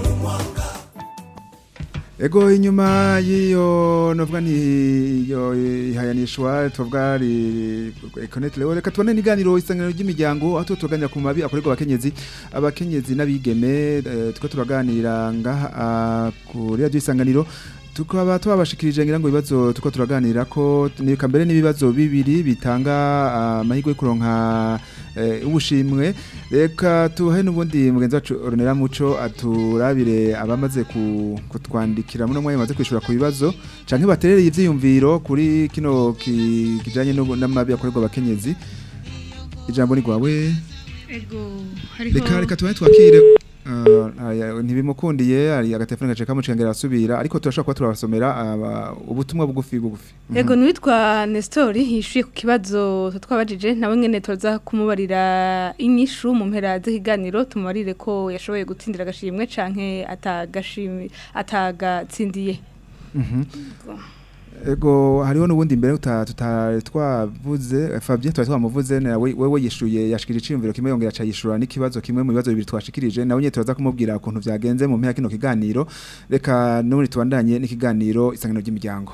D: Ego inyuma y'iyo novuga ni iyo ihayanishwa tuvuga ari Connect Leo reka tubone niganiro isangano ry'imiryango aho tuganira ku mabi akorerwa abakenyezi abakenyezi n'abigeme eh, tuko turaganira ngaha ah, kuri radio isanganiro tukaba twabashikirije ngira ngo ibibazo tuko turaganira ko ni kambere n'ibibazo bibiri bitanga amahirwe yo kuronka eh, ubushimwe reka tuhe n'ubundi mugenzi wacu Ornella Muco aturabire abamaze ku- kutwandikira muno mwanya maze kwishura ku bibazo canke baterereye ivyiyumviro kuri kino ki- kijanye n'ubu- n'amabi akorerwa abakenyezi ijambo ni gwawe
E: Ego,
D: reka reka tubaye twakire Uh, aya, ntibimukundiye ari agatelefone gace kamucengera asubira ariko turashobora kuba turabasomera aba- ubutumwa bugufi bugufi Mhm.
E: Ego nuwitwa Nestori yishuye ku kibazo twabajije nawe nyene toza kumubarira inyishu mu mpera z'ikiganiro tumubarire ko yashoboye gutsindira agashimwe canke atagashimwe atagatsindiye.
D: Mhm. Ego hariho nubundi mbere tuta tuta- twavuze eh, Fabien twari twamuvuze nawe wewe yishuye yashikije iciyumviro kimwe yongera acayishura n'ikibazo kimwe mu bibazo bibiri twashikirije nawe nyene turaza kumubwira ukuntu vyagenze mu mpera kino kiganiro reka nubundi tubandanye n'ikiganiro isangano ry'imiryango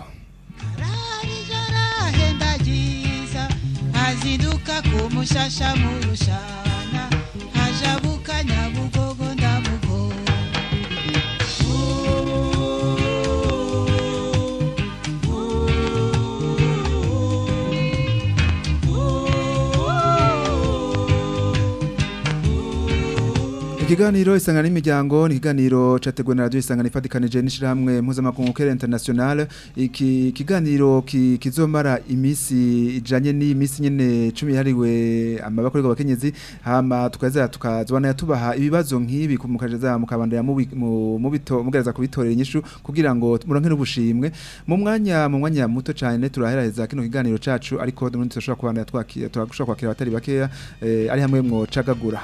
K: ahendagiza azinduka ku mushasha mu rushana ajabuka nyabugogo ndamugo
D: Ikiganiro isangano n'imiryango ni ikiganiro categuwe na radio isangano ifatikanije n'ishirahamwe mpuzamakungu Kere International iki kiganiro ki, kizomara imisi ijanye n'imisi nyene 10 yariwe amabakorerwa abakenyezi hama tukaza tukazwana tubaha ibibazo nk'ibi kumukajeza mukabandanya mubito mugereza kubitorera inyishu kugira ngo muronke n'ubushimwe mu mwanya mu mwanya muto cyane turaheraheza kino kiganiro cacu ariko nundi turashobora kubandanya twakira turashobora kwakira abatari bakeya eh, ari hamwe mwo cagagura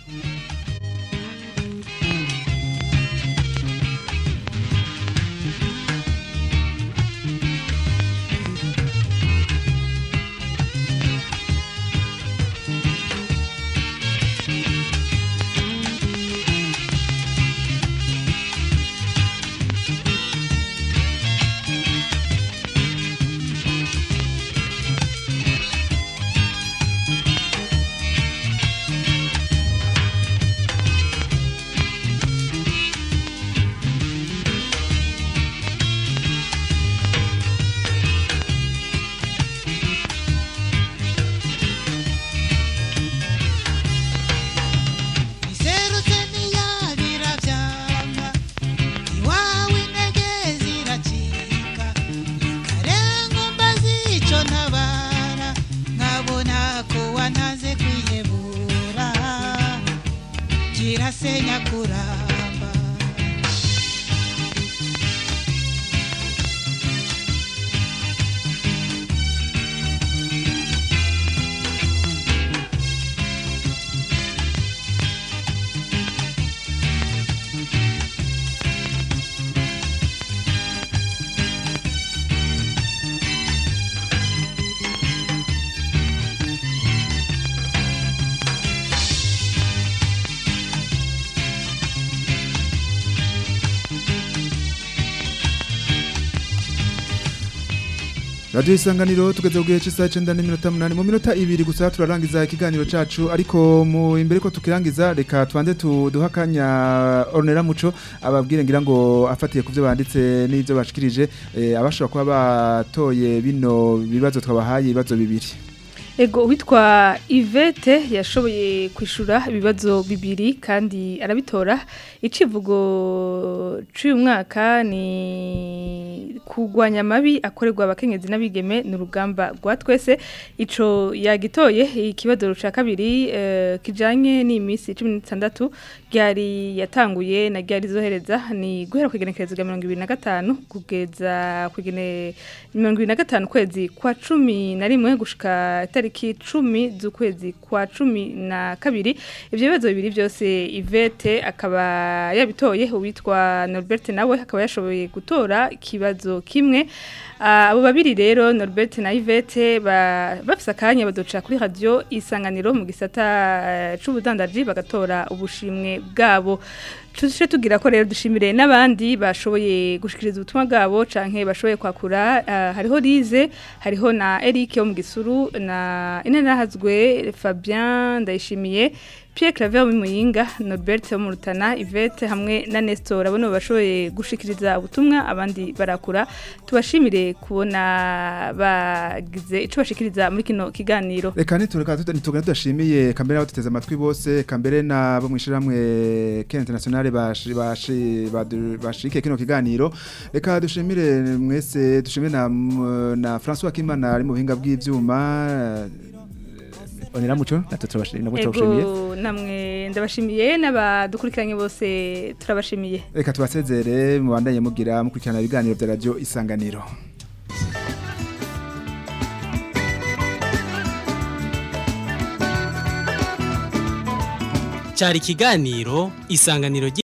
K: iserutse ntiyabira vyanga iwawe intege ziracika karenga mbazi ico ntabara nkabona ko wantaze kwihebura kirasenya kuramba
D: Radio isanganiro tugeze kugihe cy'isaha 9 n'iminota 8 mu minota ibiri gusa turarangiza ikiganiro cacu ariko mu imbere ko tukirangiza reka twanze tuduhakanya Ornera Muco ababwire ngira ngo afatiye kuvyo banditse n'ivyo bashikirije eh, abashobora kuba batoye bino bibazo twabahaye ibibazo bibiri
E: Ego witwa Yvette yashoboye kwishura ibibazo bibiri kandi arabitora icivugo cy'uyu mwaka ni kugwanya amabi akorerwa abakenyezi n'abigeme n'urugamba rwa twese ico yagitoye ikibazo ca kabiri eh, kijanye n'imisi 16 ryari yatanguye na ryari zohereza ni guhera kwigenekereza rya 2025 kugeza kwigene 2025 kwezi kwa 11 gushika itariki 10 z'ukwezi kwa 12 ivyo bibazo bibiri byose Yvette akaba yabitoye uwitwa Norbert nawe akaba yashoboye gutora ikibazo kimwe Ah, abo babiri rero Norbert na Yvette ba- bafise akanya badoca kuri radio isanganiro mu gisata eh, c'ubudandaji bagatora ubushimwe bwabo Tushe tugira ko rero dushimire n'abandi bashoboye gushikiriza ubutumwa bwabo canke bashoboye kwakura ah, hariho Lize hariho na Eric wo mu gisuru na inenahazwe Fabien ndayishimiye Pierre Claver wo mu Muyinga Norbert wo mu Rutana Yvette hamwe na Nestor abone bashoboye gushikiriza ubutumwa abandi barakura tubashimire kubona bagize ico bashikiriza muri kino kiganiro
D: Reka nitureka tutugana tudashimiye kambere abo tuteze amatwi bose kambere na bo mwishirahamwe Ken International bashi bashi badu- bashike kino kiganiro reka dushimire mwese dushimire na na François Kimana ari mu buhinga bw'ivyuma onera muco natwe turabashimiye nabwo turabashimiye
E: ego namwe ndabashimiye n'abadukurikiranye bose turabashimiye
D: reka tubasezere mubandanye mugira mukurikirana ibiganiro bya radio isanganiro
B: cyari ikiganiro isanganiro